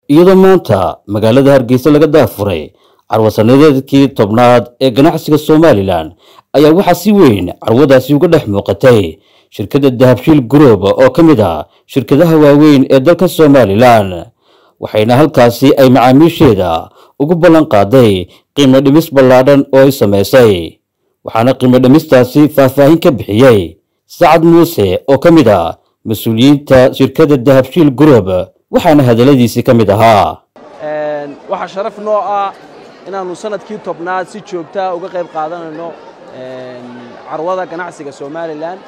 iyadoo maanta magaalada hargeysa laga daafuray carwasanadeedkii tobnaad ee ganacsiga somalilan ayaa waxaa si weyn carwadaasi uga dhex muuqatay shirkadda dahabshiil group oo ka mid ah shirkadaha waaweyn ee dalka somalilan waxayna halkaasi ay macaamiisheeda ugu ballan qaaday qiimo dhimis ballaadhan oo ay samaysay waxaana qiimo dhimistaasi faahfaahin ka bixiyey sacad muuse oo ka mid ah mas-uuliyiinta shirkadda dahabshiil group waxaana hadalladiisii ka mid ahaa waxaa sharaf noo ah inaannu sanadkii tobnaad si joogtaa uga qayb qaadanayno carwada ganacsiga somalilan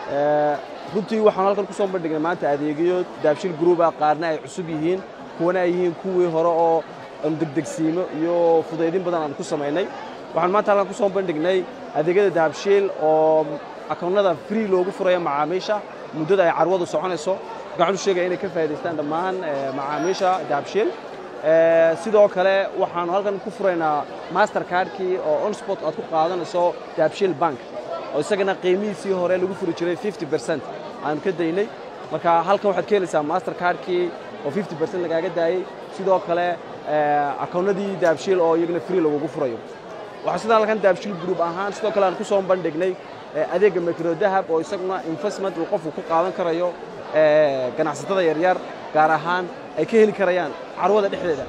runtii waxaanu halkan ku soo bandhignay maanta adeegyo daabshiil gruuba qaarna ay cusub yihiin kuwana ay yihiin kuwii hore oo aanu degdegsiimo iyo fudaydin badan aan ku samaynay waxaan maanta halkan ku soo bandhignay adeegyada dahabshiil oo akoonnada free loogu furayo macaamiisha muddada ay carwadu soconayso waxaan u sheegaya inay ka faa'idaystaan dhammaan macaamiisha dahabshiil sidoo kale waxaanu halkan ku furaynaa master cardkii oo onsport aad ku qaadanayso dahabshiil bank oo isagana qiimihiisii hore lagu furi jiray fifty percent aanu ka daynay marka halkan waxaad ka helaysaa master cardkii oo fifty percent lagaaga daayey sidoo kale akoonnadii dahabshiil oo iyagana free lagugu furayo waxaa sidoo halkan dahabshiil group ahaan sidoo kale aan ku soo bandhignay adeegga micro dahab oo isaguna investment uu qofku ku qaadan karayo ganacsatada yaryar gaar ahaan ay ka heli karayaan carwada dhexdeeda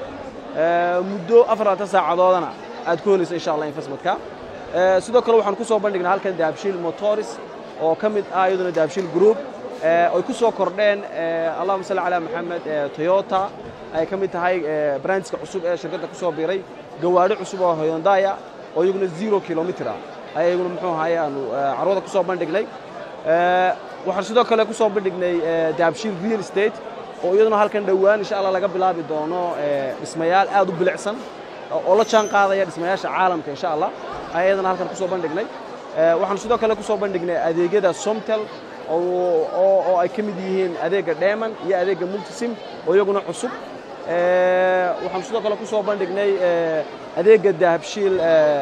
muddo afarlaatan saacadoodana aad ku helayso insha allah investmentka sidoo kale waxaan ku soo bandhignaa halkan dahabshiil motors oo ka mid ah iyaduna dahabshiil group ay ku soo kordheen allahuma salli calaa maxamed toyota ay ka mid tahay brandska cusub ee shirkadda ku soo biiray gawaadhi cusub oo hyundaya oo iyaguna zero kilomitr ah ayaa iyaguna muxuu ahaye aanu carwada ku soo bandhignay waxaan sidoo kale ku soo bandhignay dahabshiil real estate oo iyaduna halkan dhowaan insha allah laga bilaabi doono dhismayaal aad u bilicsan oo la jaan qaadaya dhismayaasha caalamka insha allah ayaa iyadana halkan ku soo bandhignay waxaan sidoo kale ku soo bandhignay adeegyada somtel oo ay ka mid yihiin adeegga dheman iyo adeegga multisim oo iyaguna cusub waxaan sidoo kale ku soo bandhignay adeegga dahabshiil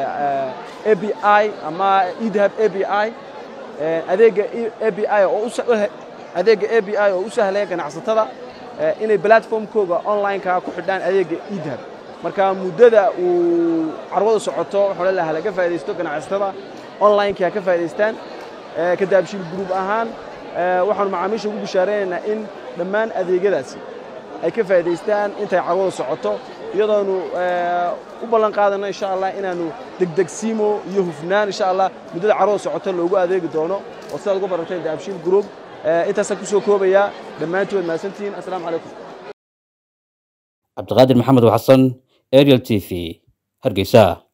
a b i ama edahab a b i adeegga a b i oo adeegga a b i oo u sahlaya ganacsatada inay platformkooga online-ka ku xidhaan adeegga edahab marka muddada uu carwada socoto waxaa laha laga faa'idaysto ganacsatada online-ka ha ka faa'idaystaan ka dahabshiil group ahaan waxaanu macaamiisha ugu bishaaraynaynaa in dhammaan adeegyadaasi ay ka faa'idaystaan intay carwada socoto iyadoonu u ballan qaadano insha allah inaannu degdegsiimo iyo hufnaan insha allah muddada carwada socoto loogu adeegi doono oo sidaad ugu baranteen dahabshiil group intaasaan ku soo koobayaa dhammaantood mahadsantihiin assalaamu calaykum cabdiqaadir maxamed xasan ariel t v hargeysa